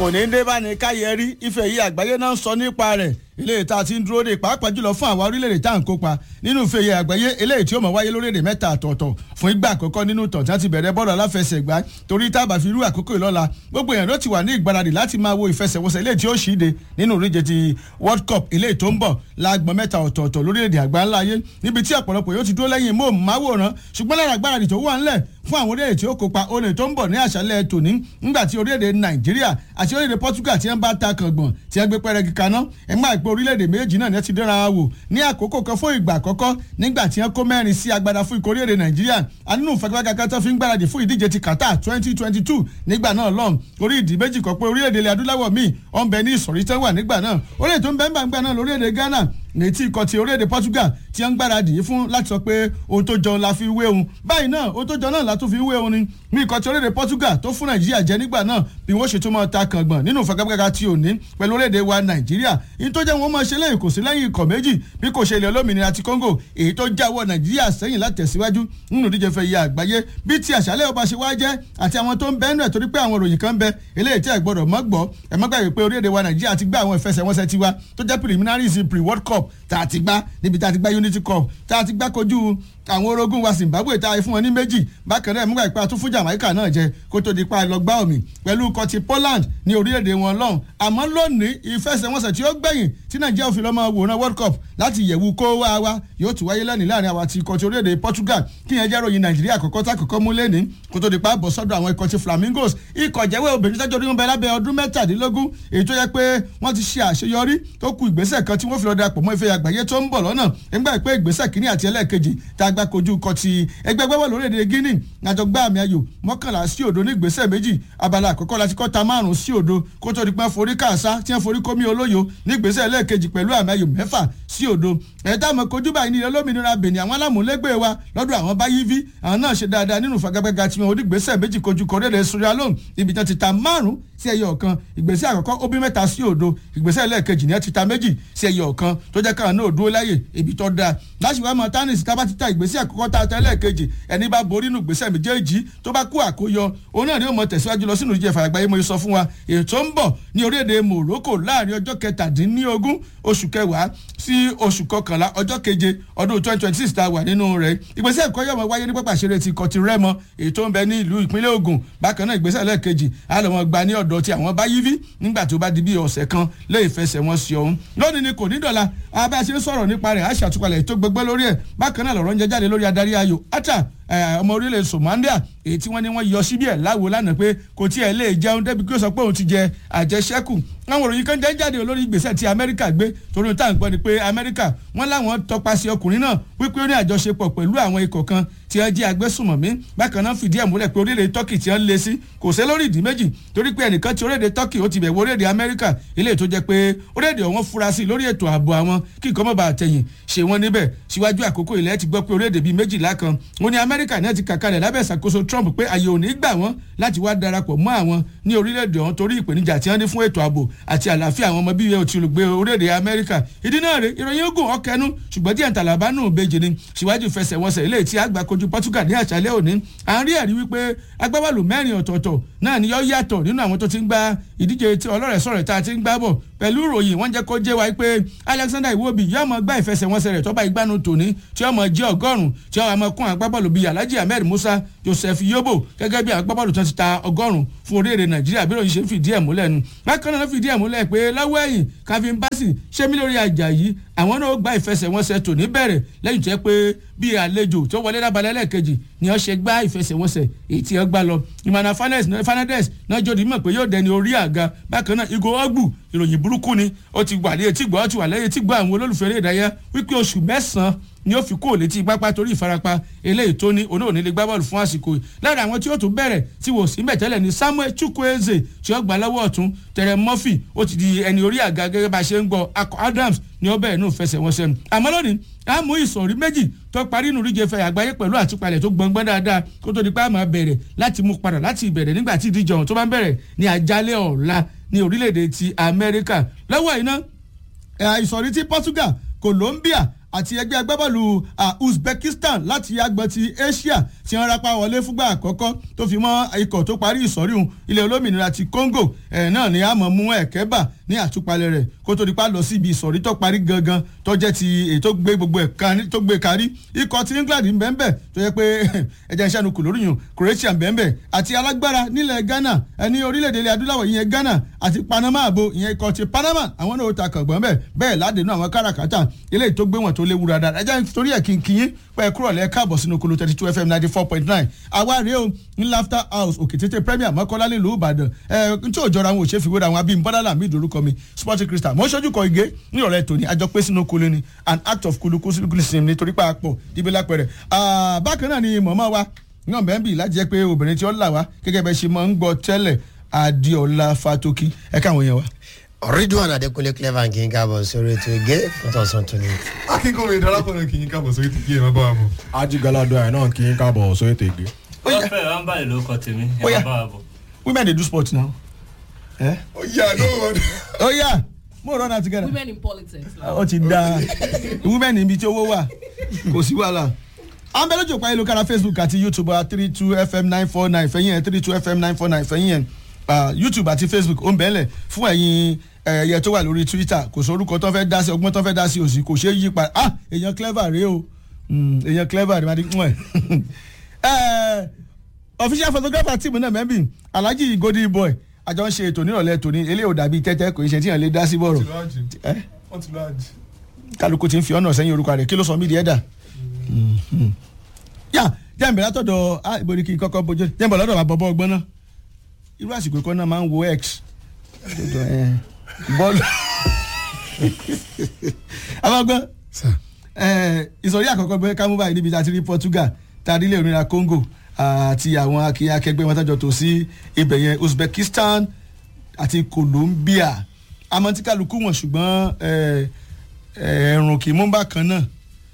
kò ní dé bá ní káyẹrí ife yìí àgbáyé náà ń sọ nípa rẹ̀ eléyìí tá a ti ń dúró de pàápàá jùlọ fún àwọn orílẹ̀-èdè tá à ń kópa nínú ife yìí àgbáyé eléyìí tí ó mọ̀ wáyé lórílẹ̀-èdè mẹ́ta àtọ̀ọ̀tọ̀ fún ìgbà àkọ́kọ́ nínú tọ̀ tí wọ́n ti bẹ̀rẹ̀ bọ́ọ̀lù aláfẹsẹ̀gbá torí tábà fi irú àkókò ìlọ́la gbogbo èèyàn ló ti wà ní ìgbáradì láti máa wo ìfẹsẹ̀wọnsẹ̀ eléyìí tí ó ṣíde nínú ìdíje ti world cup eléyìí tó ń bọ̀ láàgbọ̀n mẹ́ta ọ̀tọ̀ọ̀tọ̀ lórílẹ̀-èdè àgbáńlá ayé níbi tí ọ̀pọ̀lọpọ̀ yóò ti dúró lẹ́yìn móhùnmáwòrán ṣùgbọ́n lára àgbáradì tó wà ńlẹ̀ fún àwọn orílẹ̀-èdè tí ó kópa olè tó ń bọ̀ ní àṣálẹ̀ tòní ńgbà tí orílẹ̀-èdè nàìjíríà àti orílẹ̀-èdè portugal ti ń bá ta kàngbọ̀n tí wọ́n gbé pẹ́rẹ́gì kaná ẹ̀ máa gbé orílẹ̀-èdè méjì náà ní ti dẹ́ra wò ní àkókò kan fún ìgbà àkọ́kọ́ nígbà tí wọ́n kó mẹ́rin sí agbada fún ikọ̀ orílẹ̀-èdè nàìjíríà àdínú ìfagagbága tó fi ń gbáradì fún ìdíje ti qatar twenty twenty two nígbà náà lọ́n orí ìdí méjì kan pé orílẹ̀-èdè ilẹ̀ adúláwọ̀ míì ọ̀n bẹ ní ìsọ̀rí tán wà nígbà náà orílẹ̀-èdè tó ń bẹ ń gbà náà lórílẹ̀-èdè ghana létí ikọ̀ ti orílẹ̀-èdè portugal ti ń gbáradì yìí fún láti sọ pé ohun tó jọ la fi wé òun báyìí náà ohun tó jọ náà la tún fi wé òun ni ní ikọ̀ ti orílẹ̀-èdè portugal tó fún nàìjíríà jẹ nígbà náà bí wọ́n ṣe tún máa ta kàngbọ̀n nínú ìfagagbága ti òní pẹ̀lú orílẹ̀-èdè wa nàìjíríà èyí tó jẹ́ wọn máa ṣe lẹ́yìn kò sí lẹ́yìn ikọ̀ méjì bí kò ṣe ilẹ̀ olómìnira ti congo èyí tó jáwọ́ nàìjíríà sẹ́yìn látẹ̀síwájú nínú ìdíje fẹ́ yẹ àgbáyé bí ti àṣálẹ́ ọba ṣe wá jẹ́ àti àwọn tó ń bẹ́ẹ̀ nù ẹ̀ torí pé àwọn ìròyìn kan ń bẹ eléyìí tí ẹ̀ gbọ́dọ̀ mọ́ gbọ́ ẹ̀ mọ́ gbàgbé pé orílẹ̀-èdè wa nàìjíríà ti gbá àwọn ìfẹsẹ̀wọnsẹ̀ tiwa tó jẹ́ preliminaries pre-world cup tá a ti gbá níbi tá a ti gbá unity cup tá a ti gbá kojú àwọn orogún wa zimbabwe tá a fún wọn ní méjì bákan náà múgbà ìpa tó fún jamaica náà jẹ kó tó di pa lọ gbá omi pẹ̀lú kọtí poland ní orílẹ̀-èdè wọn lọ́hùn àmọ́ lónìí ìfẹsẹ̀wọnsẹ̀ tí ó gbẹ̀yìn tí nàìjíríà òfin lọ́mọ wòran world cup láti yẹ̀wù kó wá wa yóò tún wáyé lẹ́nìí láàrin àwọn àti kọtí orílẹ̀-èdè portugal kí yẹn jẹ́ ròyìn nàìjíríà àkọ́kọ́ tá àkọ́kọ́ mú lẹ́ni kó tó di pa bọ̀ sọ́dọ̀ àwọn ikọ̀ ti flamingos ikọ̀ jẹ́wé obìnrin tọ́jú orí wọn bẹ lábẹ́ ọdún mẹ́tàdínlógún èyí tó yẹ pé wọ́n ti ṣe àṣeyọrí tó ku ìgbésẹ̀ kan tí wọ́n fi lọ darapọ̀ mọ́ ife àgbáyé tó ń bọ̀ lọ́nà nígbà pé ìgbésẹ̀ kínní àti ẹlẹ́ẹ̀kejì tá a gbá kojú kọ ti ẹgbẹ́ gbẹ́wọ́ lórílẹ̀‐èdè guinea àjọ gbá àmì ayò mọ́kànlá sí òdo ní ìgbésẹ̀ méjì abala àkọ́kọ́ láti kọ́ ta márùn-ún sí òdo kó tó di pé forí kàṣá tí wọ́n forí kómi olóyo ní ìgbésẹ̀ ẹlẹ́ẹ̀kejì pẹ̀lú àmì ayò mẹ́fà sí òdo ẹ̀ẹ́dá àmọ́ kojú báyìí ní ilẹ̀ olómìnira benin àwọn alámúlégbé wa lọ́dọ̀ àwọn báyìí vi àwọn náà ṣe dáadáa nínú ìfagagbága tí wọn ò ní ìgbésẹ̀ méjì kojú kọ́rẹ́lẹ̀ sierra leone ibi tí wọ́n ti ta márùn-ún sí ẹyọ ọ̀kan ìgbésẹ̀ àkọ́kọ́ ó bí mẹ́ta sí òdo ìgbésẹ̀ ẹlẹ́ẹ̀kejì ní ẹ ti ta méjì sí ẹyọ ọ̀kan tó jẹ́ káwọn náà dúró láyè ibi tó dáa láṣìwá mọ tánìsì tá bá ti ta ìgbésẹ̀ àkọ́kọ́ tá a ta ẹlẹ́ẹ̀kejì ẹni bá borí nù ìgbésẹ̀ méjèèjì tó bá kú àkóyọ òun náà ni ó mọ tẹ̀síwájú lọ sínú ìjẹ́ ìfàyàgbáyé mo sọ fún wa ètò ń bọ̀ ní orílẹ̀-èdè Morocco láàrin ọjọ́ kẹtàdínlógún oṣù kẹwàá sí oṣù kọkànlá ọjọ́ keje ọdún twenty twenty six tá a wà nínú rẹ̀ ìgbésẹ̀ ẹ̀kọ́ yọ̀mọ̀ wáyé ní pápá ìṣeré ti kọtí rẹ́mọ èyí tó ń bẹ ní ìlú ìpínlẹ̀ Ògùn bákan náà ìgbésẹ̀ lẹ́ẹ̀kejì àlọ́mọ gba ní ọ̀dọ̀ tí àwọn bá yíví nígbà tó bá di bí ọ̀sẹ̀ kan lé ìfẹsẹ̀ wọn sí ọ̀hún lónìí ni kò ní dọ̀la abẹ́ ṣe ń sọ̀rọ̀ nípa rẹ̀ àṣàtúpalẹ̀ tó gbẹgbẹ́ lórí ẹ̀ bákan náà lọ́rọ̀ ń jẹ jáde lórí adarí ayò ata ọmọ orílẹ̀ Somalia èyí tí wọ́n ní wọ́n yọ síbí ẹ̀ láwo lánàá pé kò tiẹ̀ lè jẹun débi kí ó sọ pé òun ti jẹ àjẹṣẹ́kù àwọn òròyìn kan jẹ́ jáde olórí ìgbésẹ̀ tí Amẹ́ríkà gbé torí ohun tá à ń gbọ́ ni pé Amẹ́ríkà wọ́n láwọn tọpasẹ̀ ọkùnrin náà wípé ó ní àjọṣepọ̀ pẹ̀lú àwọn ikọ̀ kan tí wọ́n jẹ́ agbésùmọ̀mí bákan náà fìdí ẹ̀ múlẹ̀ pé orílẹ̀ Turkey tí wọ́n lé sí kò sí lórí ìdí méjì torí pé ẹnìkan ti orílẹ̀ Turkey ó ti bẹ̀ wọ orílẹ̀ Amẹ́ríkà eléyìí tó jẹ́ pé orílẹ̀ ọ̀hún fura sí lórí ètò ààbò àwọn kí nǹkan mọ̀ bá àtẹ̀yìn ṣe wọ́n níbẹ̀ síwájú àkókò ilẹ̀ ti gbọ́ pé orílẹ̀-èdè bíi méjìlá kan ó ní Amẹ́ríkà náà ti kàkalẹ̀ lábẹ́ ìṣàkóso Trump pé àyè ò ní gbà wọ́n láti wá darapọ̀ mọ́ àwọn ní orílẹ̀-èdè ọ̀hún torí ìpèníjà tí wọ́n ní fún ètò ààbò àti àlàáfíà àwọn ọmọ bíi ti olùgbé orílẹ̀-èdè Amẹ́ríkà ìdí náà rè ìròyìn ogun ọkẹnu ṣùgbọ́n díẹ̀ ntàlàbá nù bèjì ni síwájú ìfẹsẹ̀wọnsẹ̀ ilé tí àgbà kojú Portugal ní àṣálẹ́ òní à ń rí ẹ̀rí wípé agbábọ́ọ̀lù mẹ́rin ọ̀tọ̀ọ̀tọ̀ náà ni yóò yàtọ̀ nínú àwọn tó ti ń gba ìdíje tí ọlọ́rẹ̀ẹ́sọ̀rẹ̀ tá a ti ń gbá bọ̀ pẹ̀lú ìròyìn wọ́n jẹ́ kó jẹ́ wa pé Alexander Iwobi yóò mọ gbá ìfẹsẹ̀wọnsẹ̀ rẹ̀ tọ́ba ìgbánu tòní tí ó mọ jẹ́ ọgọ́rùn-ún tí ó mọ kún agbábọ́ọ̀lù bíi Alhaji Ahmed Musa Joseph Yobo gẹ́gẹ́ bí agbábọ́ọ̀lù tó ti ta ọgọ́rùn-ún fún orílẹ̀-èdè Nàìjíríà bí ìròyìn ṣe ń fìdí ẹ̀ múlẹ̀ nu bákan náà fìdí ẹ̀ múlẹ̀ pé lọ́wọ́ ẹ̀yìn Calvin Bassey ṣé mi lórí Àjàyí àwọn náà gba ìfẹsẹ̀wọnsẹ̀ tòní bẹ̀rẹ̀ lẹ́yìn tó yẹ pé bí àlejò tó wọlé lábalẹ̀ lẹ́ẹ̀kejì ni wọ́n ṣe gbá ìfẹsẹ̀wọnsẹ̀ èyí tí wọ́n gbá lọ Emmanuel Fernandez náà jòdì mọ̀ pé yóò dẹni orí àga bákan náà Igo Ogbu ìròyìn burúkú ni ó ti wà ní etí gbọ́ ó ti wà lẹ́yìn etí gbọ́ àwọn olólùfẹ́ eré ìdárayá wípé oṣù mẹ́sàn-án ni ó fi kó létí pápá torí ìfarapa eléyìí tó ní oníhòòní lè gbá bọ́ọ̀lù fún àsìkò yìí lára àwọn tí ó tún bẹ̀rẹ̀ tí wò sí mẹ̀tẹ́lẹ̀ ní Samuel Chukwueze tí ó gbà lọ́wọ́ ọ̀tún Terence Murphy ó ti di ẹni orí àga gẹ́gẹ́ bá a ṣe ń gbọ́ Akọ Adams ni ó bẹ̀rẹ̀ nù fẹsẹ̀wọnsẹ̀ nù àmọ́ lónìí a mú ìsọ̀rí méjì tó parí nù ríje fẹ́ àgbáyé pẹ̀lú àtúpalẹ̀ tó gbọ̀ngbọ́n dáadáa kó tó di pé a máa bẹ̀rẹ̀ láti mú padà láti ìbẹ̀rẹ̀ nígbà tí ìdíje ọ̀hún tó bá ń bẹ̀rẹ̀ ní àjálẹ̀ ọ̀la ní orílẹ̀-èdè ti Amẹ́ríkà lọ́wọ́ iná ìsọ̀rí ti Portugal Colombia àti ẹgbẹ́ agbábọ́ọ̀lù Uzbekistan láti agbọ̀n ti Asia tí wọ́n rápá wọlé fúngbà àkọ́kọ́ tó fi mọ́ ikọ̀ tó parí ìsọ̀rí òun ilẹ̀ olómìnira ti Congo ẹ̀ náà ni a mọ̀ mú ẹ̀kẹ́ bà ní àtúpalẹ̀ rẹ̀ kó tó di pa lọ sí ibi ìsọ̀rí tó parí gangan tó jẹ́ ti èyí tó gbé gbogbo ẹ̀ tó gbé kárí ikọ̀ ti England ń bẹ́ẹ̀ tó yẹ pé ẹ̀jẹ̀ ìṣẹ́nu kò lórí yùn Croatia ń bẹ́ẹ̀ àti alágbára nílẹ̀ Ghana ẹni orílẹ̀-èdè ilẹ̀ adúláwọ̀ ìyẹn Ghana àti Panama àbò ìyẹn ikọ̀ ti Panama àwọn náà ó ta kàngbọ́n bẹ́ẹ̀ bẹ́ẹ̀ ládènú àwọn káràkátà eléyìí tó gbé wọn tó léwu dáadáa ẹ̀jẹ̀ torí ẹ̀ kí n kí yín pẹ́ kúrò lẹ́ káàbọ̀ sínú kolo thirty two fm ninety four point nine àwa rèé o ní laughter house òkètété premier mọ́kànlá nílùú ìbàdàn ẹ̀ n tí ò jọra àwọn òṣèfì wéra àwọn abímbọ́dá làmì ìdórúkọ mi sporting crystal mo ń ṣojú kọ igé nírọ̀lẹ́ tòní àjọ pé sínú kolo ni an act of kuluku sim nítorí pàápọ̀ díbí lápẹ̀rẹ̀ bákan náà ni mọ̀mọ́ wa náà bẹ́ẹ̀ bì láti jẹ́ pé obìnrin tí ó là wá gẹ́gẹ́ bẹ́ẹ̀ ṣe máa ń gbọ́ tẹ́lẹ̀ adéọlá fatoki ẹ káwọn yẹn wa. Ridwan Adekunle clever kì í káàbọ̀ sórí ètò ìgé fúntọ̀sán tó ní. akínkùnrin darapọ̀ kì í káàbọ̀ sórí ètò ìgé ẹ̀ má bá wa bọ̀. ajigalado ẹ̀ náà kì í káàbọ̀ sórí ètò ìgé. wọ́n fẹ́ ẹ̀ ń báyìí lórúkọ tèmi ẹ̀ Oya. má bá wa bọ̀. women dey do sport now. Eh? ó yà ló wọ́n. oh yeah mo run am together. women in politics. ó ti da women níbi tí owó wà kò sí wàhálà. à ń bẹ lójú òpá ayélujára facebook àti youtube wa three two fm nine four nine fẹ̀yìn ẹ̀ three two fm nine four nine fẹ̀yìn ẹ̀ ah, youtube àti facebook ó ń bẹ̀ẹ́lẹ̀ fún ẹ̀yin ẹ̀yẹ tó wà lórí twitter kò sọ orúkọ tó fẹ́ dá sí ọgbọ́n tó fẹ́ dá sí òsì kò ṣeé yí pa ah èèyàn clever rèé o Mm, èèyàn clever rèé madi mọ̀ ẹ̀ official photographer team náà mẹ́bí alhaji golden boy àjọ ń ṣe ètò nírọ̀lẹ́ tòní eléyìí ò dàbí tẹ́tẹ́ kò ń ṣe tíyàn lè dá sí bọ̀rọ̀ wọ́n ti lọ àjì. ẹ́ wọ́n ti lọ àjì. kálukú ti ń fi ọ̀nà sẹ́yìn orúkọ rẹ̀ kí ló sọ mí di ẹ̀dà. yà jẹ́nbẹ̀ látọ̀dọ̀ ah, ibo ni kí n kọ́kọ́ bójú jẹ́nbẹ̀ lọ́dọ̀ bàbá bọ́ ọgbọ́n náà irú àsìkò kan náà máa ń wo x Dọ̀dọ̀, eh, bọ́ọ̀lù amagbọ́n ìsọ̀rí àkọ́kọ́ gbé kámú báyìí níbi tá a ti rí Portugal tá a rí ilé òmìnira Congo àti àwọn akínyìn akẹgbẹ́ wọn tọ́jọ́ tó sí ibẹ̀ yẹn Uzbekistan àti Colombia àmọ́ tí kálukú wọn ṣùgbọ́n eh, eh, ẹ̀rùn kì í mú bákan náà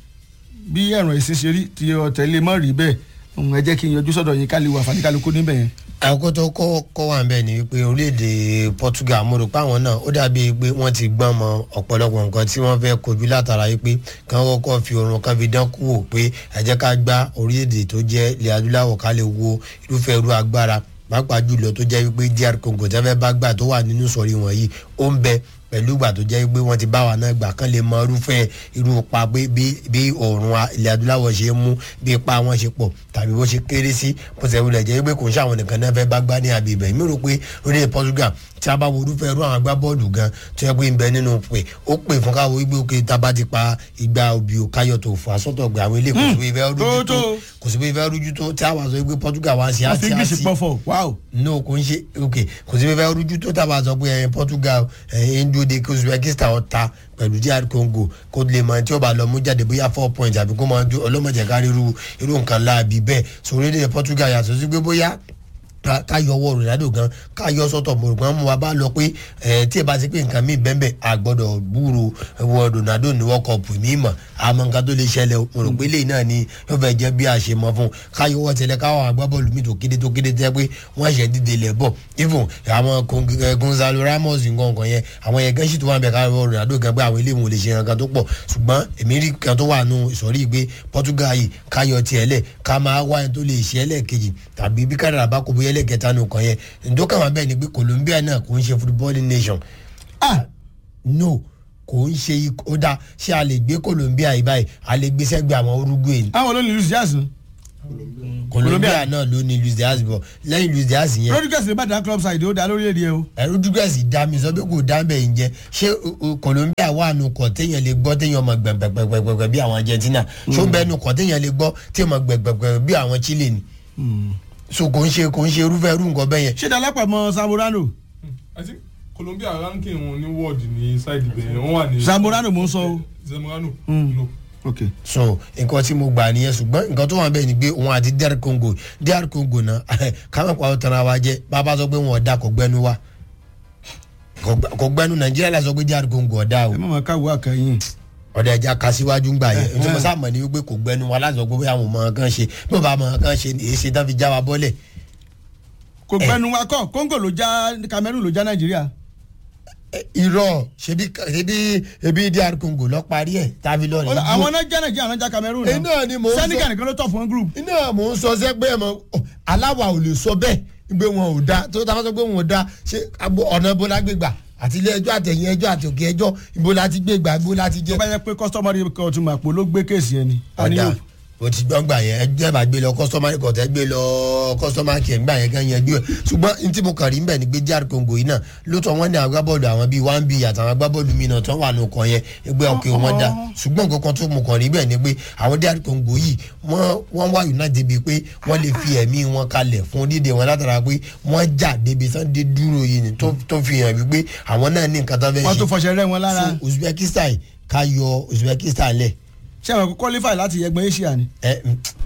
bí ẹ̀rùn ẹ̀sìn ṣe rí tí ọ̀tẹ̀ lè mọ̀ rí bẹ́ẹ̀ òun ẹ jẹ́ kí n yọjú sọ́dọ̀ yín ká lè wà fàdí kálukú níbẹ̀ yẹn. àkókò tó kọ́ kọ́ wà bẹ́ẹ̀ ni wípé orílẹ̀-èdè Portugal mo rò pé àwọn náà ó dàbí pé wọ́n ti gbọ́n mọ ọ̀pọ̀lọpọ̀ nǹkan tí wọ́n fẹ́ kojú látara wípé kán kọ́kọ́ fi oorun kan fi dán kú wò pé ẹ jẹ́ ká gbá orílẹ̀-èdè tó jẹ́ ilẹ̀ adúláwọ̀ ká lè wo irúfẹ́ irú agbára pàápàá jùlọ tó jẹ́ wípé DR Congo tẹ́ fẹ́ bá gbà tó wà nínú sọ̀rí wọ̀nyí ó ń bẹ pẹ̀lú ìgbà tó jẹ́ pé wọ́n ti bá wa náà gbà kán lè mọ irúfẹ́ irú pa pé bí bí òòrùn a- ilẹ̀ adúláwọ̀ ṣe ń mú bí ipa wọn ṣe pọ̀ tàbí bó ṣe kéré sí bó ṣe wulẹ̀ jẹ́ pé kò ń ṣàwọn nìkan náà fẹ́ bá gbá ní àbí ibẹ̀ mi rò pé orílẹ̀ Portugal tí a bá wo irúfẹ́ irú àwọn agbábọ́ọ̀lù gan tó yẹ pé ń bẹ nínú pé ó pè fún káwọ́ wípé òkè tá a bá ti pa igba òbí ò káyọ̀ tó fà sọ́tọ̀ gbé àwọn ilé kò sí pé ìfẹ́ rújú tó tó. kò sí pé ìfẹ́ rújú tó tí a wà sọ pé Portugal wá sí wọ́n fi àti english àti pọ̀fọ̀ wow. no kò ń ṣe ok kò sí fẹ́fẹ́ rújú tó tàbá sọ pé ẹ̀yin Portugal ẹ̀yin ndóde kí Uzbekistan ọ̀ta pẹ̀lú DR Congo kó lè mọ tí ó bá lọ mú jáde bóyá four points àbí kó máa jó ọlọ́mọdé kárí irú irú nǹkan láàbí bẹ́ẹ̀ sórí èdè Portugal yàtọ̀ sí pé bóyá ká ká yọ ọwọ́ Ronaldo gan ká yọ sọ́tọ̀ mo rò pé mo wá bá lọ pé ẹ tí ẹ bá ti pé nǹkan mi bẹ́ẹ̀ a gbọ́dọ̀ gbúrò wọ Ronaldo ní World Cup mi mọ̀ àmọ́ nǹkan tó lè ṣẹlẹ̀ o. mo rò pé lẹ́yìn náà ni yóò fẹ́ jẹ́ bí a ṣe mọ fún ká yọ ọwọ́ tẹ̀lé káwọn agbábọ́ọ̀lù mi tó kéde tó kéde tẹ́ pé wọ́n ṣẹ̀ dìde lẹ̀ bọ̀ even àwọn Con- eh, Gonzalo Ramos nǹkan kan yẹn àwọn yẹn gẹ́sì tó wà bẹ̀ ká yọ Ronaldo gan pé àwọn ilé ìwọ̀n lè ṣe nǹkan tó pọ̀ ṣùgbọ́n èmi rí kan tó wà nù ìsọ̀rí pé Portugal yìí ká yọ tiẹ̀ lẹ̀ ká máa wá ẹni tó lè ṣe ẹlẹ́ẹ̀kejì tàbí bí kádàrà bá kó bóyá ẹlẹ́ẹ̀kẹta nù kan yẹn ǹdọ́kà wà bẹ́ẹ̀ ni pé Colombia náà kò ń ṣe footballing nation ah no kò ń ṣe ikọ̀ ó dá ṣé a lè gbé Colombia yìí báyìí a lè gbé sẹ́gbẹ̀ẹ́ àwọn Uruguay ni àwọn olóyìn luis diaz ni. Colombia náà ló ní Luis Diaz bọ̀ lẹ́yìn Luis Diaz yẹn rodriguez lè bá dá club side ó dá lórílẹ̀‐èdè ẹ o. Rodriguez dá mi sọ pé kò dá bẹ́ẹ̀ ń jẹ́ ṣé o- o- Colombia wà nù kọ́ téèyàn lè gbọ́ téèyàn mọ̀ gbẹ̀gbẹ̀gbẹ̀gbẹ̀ bí àwọn Argentina ṣó bẹ́ẹ̀ nù kọ́ téèyàn lè gbọ́ téèyàn mọ̀ gbẹ̀gbẹ̀gbẹ̀ bí àwọn Chile ni so kò ń ṣe kò ń ṣe irúfẹ́ irú nǹkan bẹ́ẹ̀ yẹn ṣé dalápọ̀ mọ́ samorano I think Colombia ranking wọn ní world ní side ibẹ̀ wọ́n wà ní. samorano mò ń sọ o. Zamorano. Mm. no. ok so nǹkan tí mo gbà nìyẹn ṣùgbọ́n nǹkan tó wà bẹ́ẹ̀ ni pé òun àti DR Congo DR Congo náà káwọn pa ọ̀tàn ara wa jẹ́ bàbá sọ pé wọn ọ̀dà kò gbẹ́nu wa kò gbẹ- kò gbẹ́nu Nàìjíríà la sọ pé DR Congo ọ̀dà o ẹ má máa káwọ́ àkàyìn. ọ̀dà ẹja ka síwájú ńgbà yẹn Eh, nítorí mo eh. sáà mọ̀ ní wípé kò gbẹ́nu wa láti sọ pé bóyá àwọn ọmọ kan ṣe bí wọ́n bá ọmọ kan ṣe èyí ṣe tán fi já wa bọ́lẹ̀ kò gbẹnu wa kọ congo ló já cameroon ló já nàìjíríà. ẹ, irọ́ ṣebí ṣebí ebi dr congo lọ parí ẹ̀ tàbí lọ rẹ̀ àwọn náà jẹ́ nàìjíríà náà já cameroon Eh, náà ni mò ń sọ. senegal nìkan ló tọ̀ fún group. iná mò ń sọ sẹ́gbẹ́ mọ́ aláwa ò lè sọ bẹ́ẹ̀ gbé wọn ò da tó táwọn sọ pé wọn ò da ṣé agbo- ọ̀nà ibo la gbé gbà àti ilé ẹjọ́ àtẹ̀yìn ẹjọ́ àti òkè ẹjọ́ ibo la ti gbé gbà ibo la ti tó jẹ́. bá yẹ pé customary court màpò ló gbé kéèsì ẹni. ọ̀dà o ti gbọ́n gbà yẹn ẹjẹ́ bá gbé lọ customary court ẹ gbé lọ customary care gbà yẹn kan yẹn gbé ṣùgbọ́n n tí mo kàn rí nbẹ̀ ni pé dr congo yìí náà lóòótọ́ wọn ní àwọn agbábọ́ọ̀lù àwọn bíi one b àtàwọn agbábọ́ọ̀lù mi náà tó wà ní ọkọ̀ yẹn ẹgbẹ́ ọkẹ́ wọn dá ṣùgbọ́n nǹkan kan tó mo kàn rí bẹ́ẹ̀ ni pé àwọn dr congo yìí wọ́n wọ́n wá united bíi pé wọ́n lè fi ẹ̀mí wọn kalẹ̀ fún dídè wọn látara pé wọ́n jà débi sunday dúró yìí ni tó tó fi hàn wípé àwọn náà ní nǹkan tó fẹ́ wọ́n tó ṣe fọṣẹ rẹ́ wọn lára fún uzbekistan ká yọ uzbekistan lẹ̀ ṣé àwọn kò qualify láti yẹgbọn asia ni. ẹ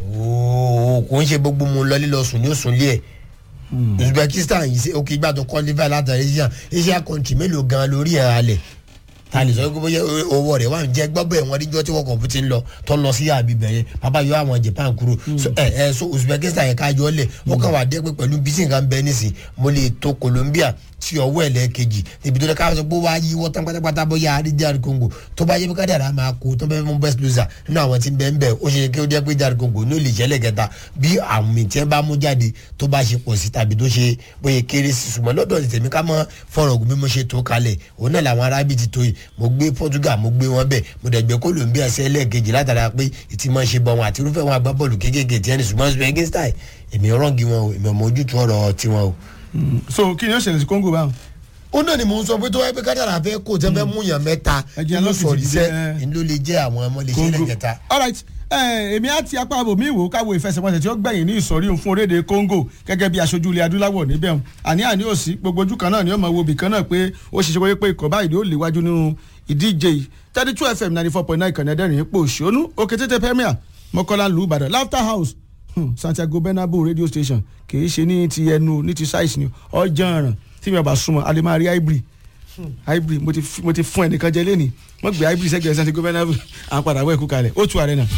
ooo kò ń ṣe gbogbo mu lọ lílọ sùn ní òsùn lé ẹ uzbekistan yìí ṣe òkè ìgbà tó qualify látàrí asia asia country mélòó gan lórí ẹ̀ alẹ̀ ta lè sọ pé bóyá owó rẹ̀ wà ń jẹ́ gbọ́bọ̀ ẹ̀wọ̀n níjọ́ tí wọ́n kọ̀ ti ń lọ tó lọ sí àbíbẹ̀ yẹn bàbá yọ àwọn japan kúrò So, ẹ ẹ so uzbekistan yẹn ká yọ ọ́ lẹ̀ wọ́n kàn wá dé pé pẹ̀lú bísí nǹkan bẹ́ẹ̀ nísìn mo lè tó colombia tí ọwọ́ ẹ̀ lẹ́ẹ̀kejì ibi tó lẹ́ ká sọ pé wá yí wọ́n tán pátápátá bóyá àrídìí congo tó bá yẹ pé kádàrá máa kó tó bẹ́ẹ̀ mú best loser nínú àwọn tí ń bẹ́ẹ̀ ń bẹ́ẹ̀ ó ṣe kí ó jẹ́ pé jáde congo ní olè jẹ́lẹ̀ kẹta bí àmì tí ẹ bá mú jáde tó bá ṣe pọ̀ sí tàbí tó ṣe bóyá kéré sí ṣùgbọ́n lọ́dọ̀ ti tèmi ká mọ́ fọ̀rọ̀ ògùn bí mo ṣe tó kalẹ̀ òun náà làwọn arábì ti tó yìí mo gbé portugal mo gbé wọn bẹ́ẹ̀ mo dẹ̀ gbé colombia sí ẹlẹ́ẹ̀kejì látara pé ìtì máa ṣe bọ̀ wọn àti irúfẹ́ wọn agbábọ́ọ̀lù kéékèèké tí ẹni ṣùgbọ́n uzbekistan èmi rọ́ǹgì wọn o èmi ọmọ ojútùú ọ̀rọ̀ tiwọn o so kí ni ó ṣẹlẹ̀ sí congo báwọn. ó náà ni mò ń sọ pé tó wáyé pé kádàrà fẹ́ kó tẹ́ fẹ́ mú yàn mẹ́ta Ẹ̀jẹ̀ nínú lọ́fíìsì sọ̀rí ti sẹ́ jẹ́, ẹ. ló lè jẹ́ àwọn ọmọ lè ṣe congo lẹ́kẹta. alright ẹ, èmi á ti apá àbò mi wò káwo ìfẹsẹ̀wọnsẹ̀ tí ó gbẹ̀yìn ní ìsọ̀rí òun fún orílẹ̀-èdè congo gẹ́gẹ́ bí aṣojú ilẹ̀ adúláwọ̀ níbẹ̀ hàn àní àní òsì gbogbo ojú kan náà ni ó mọ̀ wo bì kan náà pé ó ṣiṣẹ́ wáyé pé ikọ̀ báyìí ni ó léwájú nínú ìdíje yìí thirty two fm ninety four point nine ìkànnì ẹ̀dẹ́rìn ipò òṣónú òkè tètè premier mọ́kànlá lù ìbàdàn laughter house hmm, santiago bernabeu radio station kì í ṣe ní ti ẹnu ní ti size ni ọjọ́ ọ̀ràn tí mi ò bá súnmọ́ a lè máa rí hybrid hybrid mo ti f- mo ti fún ẹnìkan jẹ lẹ́nìí wọ́n gbé hybrid sẹ́gbẹ̀ẹ́ santiago bernabeu à ń padà wọ ẹ̀kú kalẹ̀ ó tu àrẹ náà.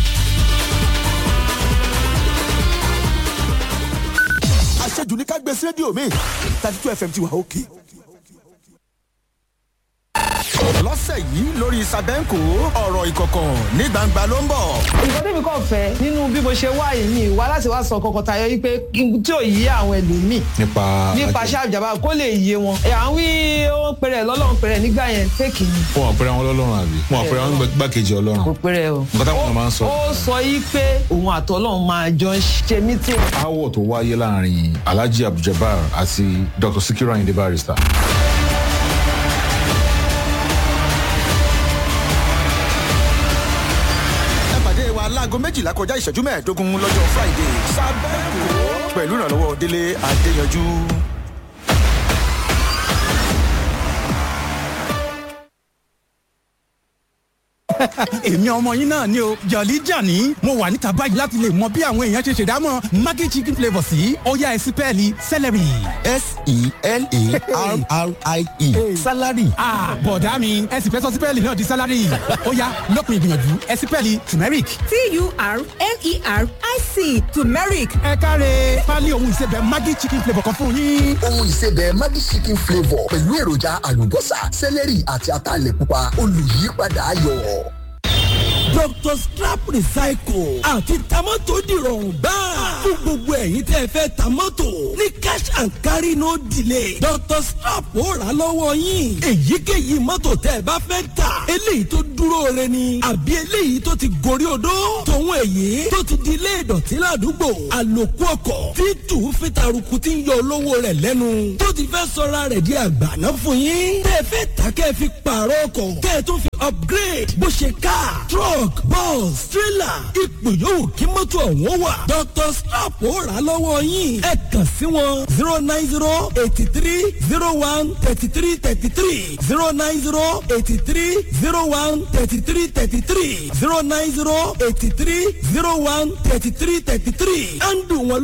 àṣejù ní ká gbé sí rédíò mi thirty two fm ti wà òkè. lọ́sẹ̀ yìí lórí sàbẹ́ǹkò ọ̀rọ̀ ìkọ̀kọ̀ ní gbangba ló ń bọ̀. nǹkan tẹ́mi kàn fẹ́ nínú bí mo ṣe wá yìí mi wá láti wá sọ kọkàn tayọ yìí pé kí n tí ò yí àwọn ẹlòmíì nípa nípa ṣáàjàmbá kó lè yé wọn. ẹ̀ à ń wí ó ń pèrè lọ́lọ́run pèrè nígbà yẹn fẹ́ẹ̀kì ni wọn àpẹẹrẹ wọn lọ́lọ́run àbí wọn àpẹẹrẹ wọn gbàkejì kò ọlọ́run pèrè o. Nǹkan táwọn èèyàn máa ń sọ. ó sọ yìí pé òun àtọ́lọ́run máa jọ ń ṣe mítìn. aáwọ̀ tó wáyé láàrin alhaji abduljabar àti dr sikiru ayinde barrister ẹ pàdé wa láago méjìlá kọjá ìṣẹ́jú mẹ́ẹ̀ẹ́dógún lọ́jọ́ friday sàbẹ́ǹkò pẹ̀lú ìrànlọ́wọ́ délé adéyanjú. èmi ọmọ yín náà ni o jọ̀lí jàní mo wà níta báyìí láti lè mọ bí àwọn èèyàn ṣe ṣèdámọ̀ maggi chicken flavour sí ọ̀yá ẹ̀sìn pẹ́ẹ́lí celery. s-e-l-a-r-r-i-e salary. ah bọ̀dá mi ẹ̀sìn fẹ́ sọ sípẹ́ẹ̀lì náà di salary ọ̀yá lópin ìgbìyànjú ẹ̀sìn pẹ́ẹ́lì turmeric. T-U-R-M-E-R-I-C turmeric. ẹ káre pálí ohun ìsebẹ̀ maggi chicken flavour kan fún yín. ohun ìsebẹ̀ Maggi chicken flavour pẹ̀lú èròjà àlùbọ́sà sẹ́lẹ̀rì àti ataalẹ̀ pupa olùyípadà ayọ̀. Dr. Scrap Recycle àti tamọ́tò dìrọ̀rùn gbáà fún gbogbo ẹ̀yin tẹ́ ẹ fẹ́ tamọ́tò ní cash and carry no delay. Dr. Scrap ó rà lọ́wọ́ yín èyíkéyìí mọ́tò tẹ́ ẹ bá fẹ́ tà eléyìí tó dúró re ni àbí eléyìí tó ti gorí odó tòun èyí tó ti di ilé ìdọ̀tí ládùúgbò àlòkù ọkọ̀ tí tù ú fi taruku tí ń yọ olówó rẹ̀ lẹ́nu tó ti fẹ́ sọra rẹ̀ di àgbàná fún yín tẹ́ ẹ fẹ́ tà kẹ́ ẹ fi pààrọ̀ ọkọ̀ kẹ́ ẹ tó fi upgrade bó ṣe car truck bus trailer ipò yòówù kí mọ́tò ọ̀hún wà Dr. Slap ó rà lọ́wọ́ yín ẹ kàn sí wọn zero nine zero eighty three zero one thirty three thirty three zero nine zero eighty three zero one thirty three thirty three zero nine zero eighty three zero one thirty three thirty three and wọn